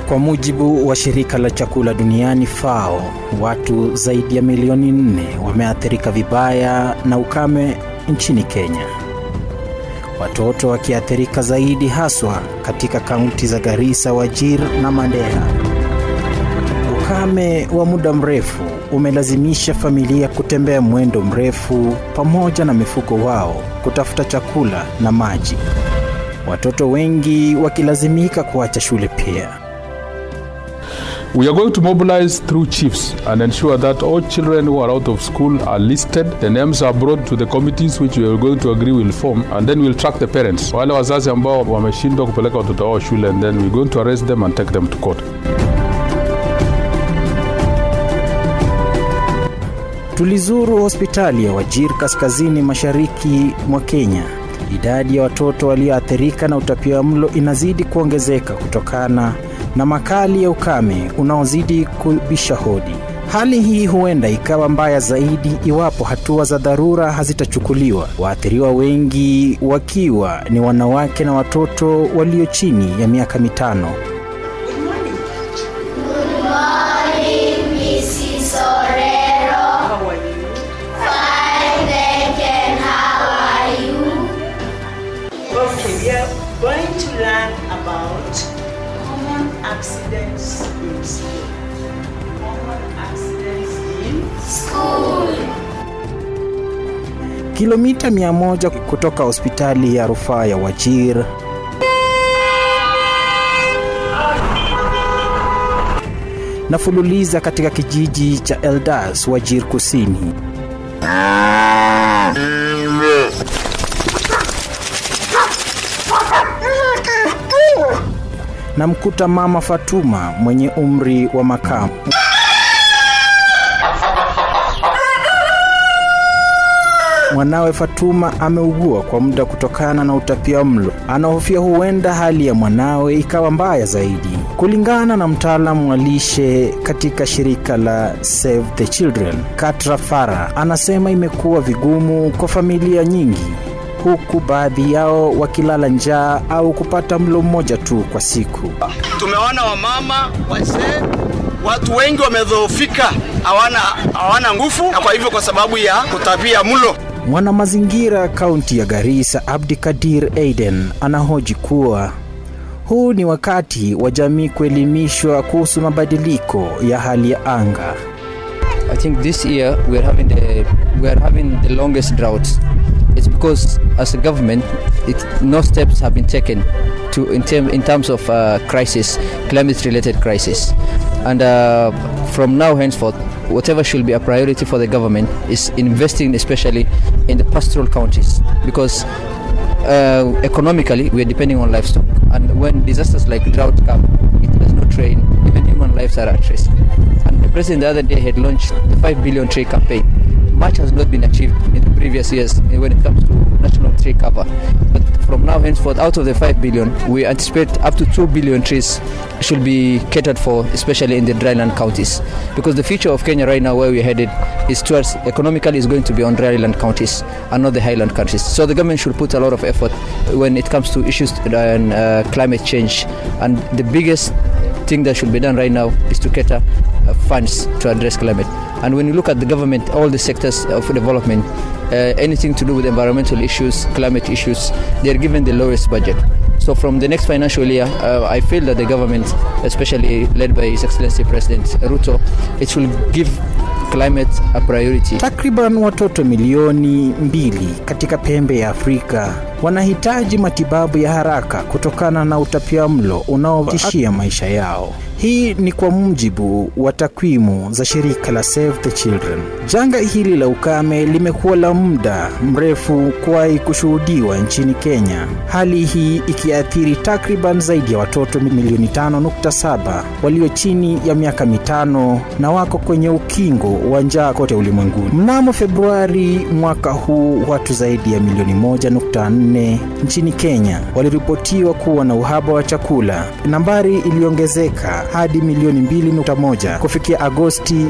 Kwa mujibu wa shirika la chakula duniani FAO, watu zaidi ya milioni nne wameathirika vibaya na ukame nchini Kenya, watoto wakiathirika zaidi, haswa katika kaunti za Garissa, Wajir na Mandera. Ukame wa muda mrefu umelazimisha familia kutembea mwendo mrefu pamoja na mifugo wao kutafuta chakula na maji, watoto wengi wakilazimika kuacha shule pia. We are going to mobilize through chiefs and ensure that all children who are out of school are listed. The names are brought to the committees which we are going to agree will form and then we'll track the parents. Wale wazazi ambao wameshindwa kupeleka watoto wao shule and then we're going to arrest them and take them to court. Tulizuru hospitali ya Wajir kaskazini mashariki mwa Kenya. Idadi ya watoto walioathirika na utapiamlo inazidi kuongezeka kutokana na makali ya ukame unaozidi kubisha hodi. Hali hii huenda ikawa mbaya zaidi iwapo hatua za dharura hazitachukuliwa, waathiriwa wengi wakiwa ni wanawake na watoto walio chini ya miaka mitano. Okay, we are going to learn about common accidents in school. Common accidents in Kilomita 100 kutoka hospitali ya rufaa ya Wajir na fululiza katika kijiji cha Eldas, Wajir Kusini. Namkuta mama Fatuma mwenye umri wa makamu. Mwanawe Fatuma ameugua kwa muda kutokana na utapia mlo. Anahofia huenda hali ya mwanawe ikawa mbaya zaidi. Kulingana na mtaalamu wa lishe katika shirika la Save the Children, Katra Farah, anasema imekuwa vigumu kwa familia nyingi huku baadhi yao wakilala njaa au kupata mlo mmoja tu kwa siku. Tumeona wamama, wazee, watu wengi wamedhoofika, hawana hawana nguvu, na kwa hivyo kwa sababu ya kutapia mlo. Mwanamazingira kaunti ya Garissa, Abdi Kadir Aiden, anahoji kuwa huu ni wakati wa jamii kuelimishwa kuhusu mabadiliko ya hali ya anga. I think this year we are having the we are having the longest drought. It's because as a government, it, no steps have been taken to in, term, in terms of uh, crisis, climate-related crisis, and uh, from now henceforth, whatever should be a priority for the government is investing, especially in the pastoral counties, because uh, economically we are depending on livestock, and when disasters like drought come, it does not train. Even human lives are at risk. And the president the other day had launched the 5 billion tree campaign. Much has not been achieved in the previous years when it comes to national tree cover. But from now henceforth, out of the 5 billion, we anticipate up to 2 billion trees should be catered for, especially in the dryland counties. Because the future of Kenya right now, where we're headed, is towards economically is going to be on dryland counties and not the highland countries. So the government should put a lot of effort when it comes to issues and uh, climate change. And the biggest thing that should be done right now is to cater uh, funds to address climate. And when you look at the government, all the sectors of development, uh, anything to do with environmental issues, climate issues, they are given the lowest budget. So from the next financial year, uh, I feel that the government, especially led by His Excellency President Ruto, it will give climate a priority. Takriban watoto milioni mbili katika pembe ya Afrika wanahitaji matibabu ya haraka kutokana na utapiamlo unaotishia maisha yao. Hii ni kwa mujibu wa takwimu za shirika la Save the Children. Janga hili la ukame limekuwa la muda mrefu kuwahi kushuhudiwa nchini Kenya, hali hii ikiathiri takriban zaidi ya watoto milioni 5.7 walio chini ya miaka mitano na wako kwenye ukingo wa njaa kote ulimwenguni. Mnamo Februari mwaka huu, watu zaidi ya milioni 1.4 nchini Kenya waliripotiwa kuwa na uhaba wa chakula, nambari iliongezeka hadi milioni 2.1 kufikia Agosti.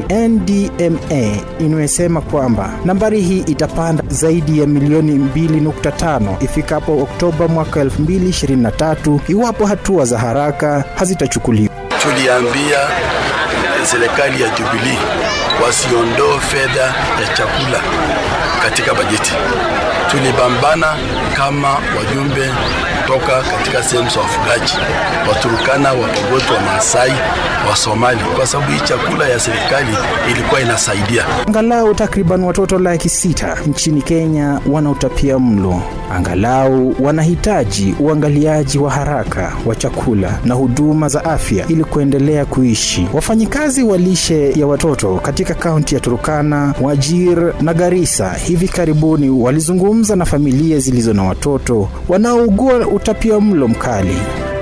NDMA imesema kwamba nambari hii itapanda zaidi ya milioni 2.5 ifikapo Oktoba mwaka 2023 iwapo hatua za haraka hazitachukuliwa. tuliambia serikali ya Jubilee wasiondoe fedha ya chakula katika bajeti. Tulipambana kama wajumbe kutoka katika sehemu za wafugaji, Waturukana, Wapogoti, wa Maasai, wa Somali, kwa sababu hii chakula ya serikali ilikuwa inasaidia. Angalau takriban watoto laki sita nchini Kenya wana utapia mlo. Angalau wanahitaji uangaliaji wa haraka wa chakula na huduma za afya ili kuendelea kuishi. Wafanyikazi wa lishe ya watoto katika kaunti ya Turkana, Wajir na Garissa hivi karibuni walizungumza na familia zilizo na watoto wanaougua utapia mlo mkali.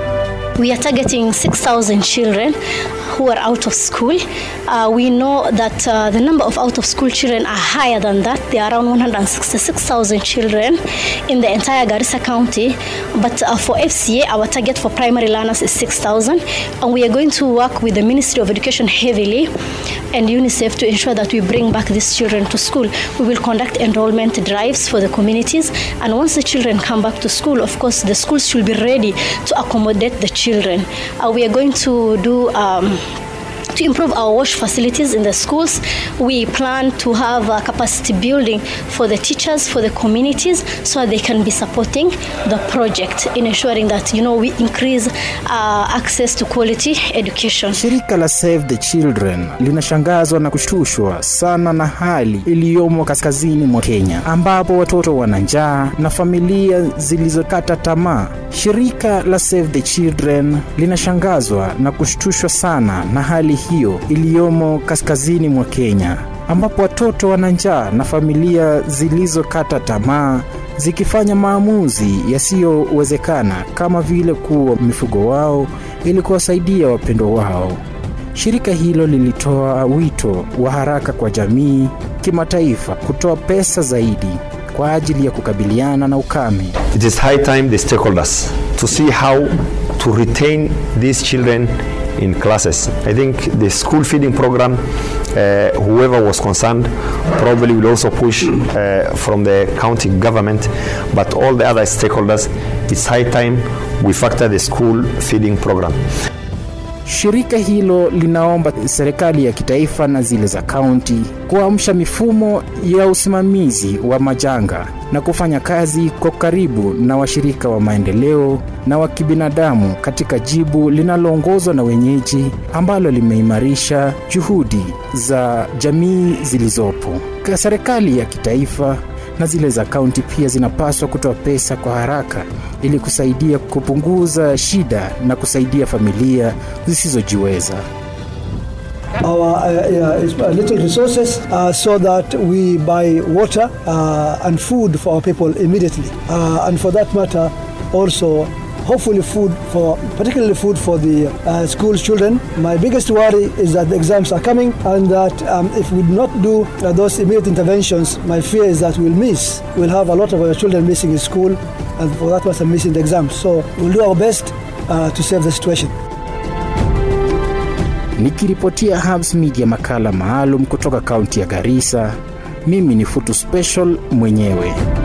We are targeting 6,000 children who are out of school. Uh, we know that uh, the number of out of school children are higher than that. There are around 166,000 children in the entire Garissa County. But uh, for FCA, our target for primary learners is 6,000. And we are going to work with the Ministry of Education heavily and UNICEF to ensure that we bring back these children to school. We will conduct enrollment drives for the communities. And once the children come back to school, of course, the schools should be ready to accommodate the children. Uh, we are going to do um, to improve our wash facilities in the schools. We plan to have uh, capacity building for the teachers, for the communities, so they can be supporting the project in ensuring that you know we increase uh, access to quality education. Shirika la Save the Children linashangazwa na kushtushwa sana na hali iliyomo kaskazini mwa Kenya, ambapo watoto wana njaa na familia zilizokata tamaa. Shirika la Save the Children linashangazwa na kushtushwa sana na hali hiyo iliyomo kaskazini mwa Kenya, ambapo watoto wana njaa na familia zilizokata tamaa zikifanya maamuzi yasiyowezekana kama vile kuwa mifugo wao ili kuwasaidia wapendwa wao. Shirika hilo lilitoa wito wa haraka kwa jamii kimataifa kutoa pesa zaidi kwa ajili ya kukabiliana na ukame. It is high time the stakeholders to see how to retain these children in classes. I think the school feeding program, uh, whoever was concerned, probably will also push uh, from the county government, but all the other stakeholders, it's high time we factor the school feeding program. Shirika hilo linaomba serikali ya kitaifa na zile za kaunti kuamsha mifumo ya usimamizi wa majanga na kufanya kazi kwa karibu na washirika wa maendeleo na wa kibinadamu katika jibu linaloongozwa na wenyeji ambalo limeimarisha juhudi za jamii zilizopo. Serikali ya kitaifa na zile za kaunti pia zinapaswa kutoa pesa kwa haraka ili kusaidia kupunguza shida na kusaidia familia zisizojiweza. our uh, uh, little resources uh, so that we buy water uh, and food for our people immediately. Uh, and for that matter, also hopefully food for particularly food for the uh, school children my biggest worry is that the exams are coming and that um, if we do not do uh, those immediate interventions my fear is that we'll miss we'll have a lot of our children missing in school and for that matter missing the exams so we'll do our best uh, to save the situation Nikiripotia Hubs Media makala maalum kutoka kaunti ya Garissa, mimi ni Futu Special mwenyewe.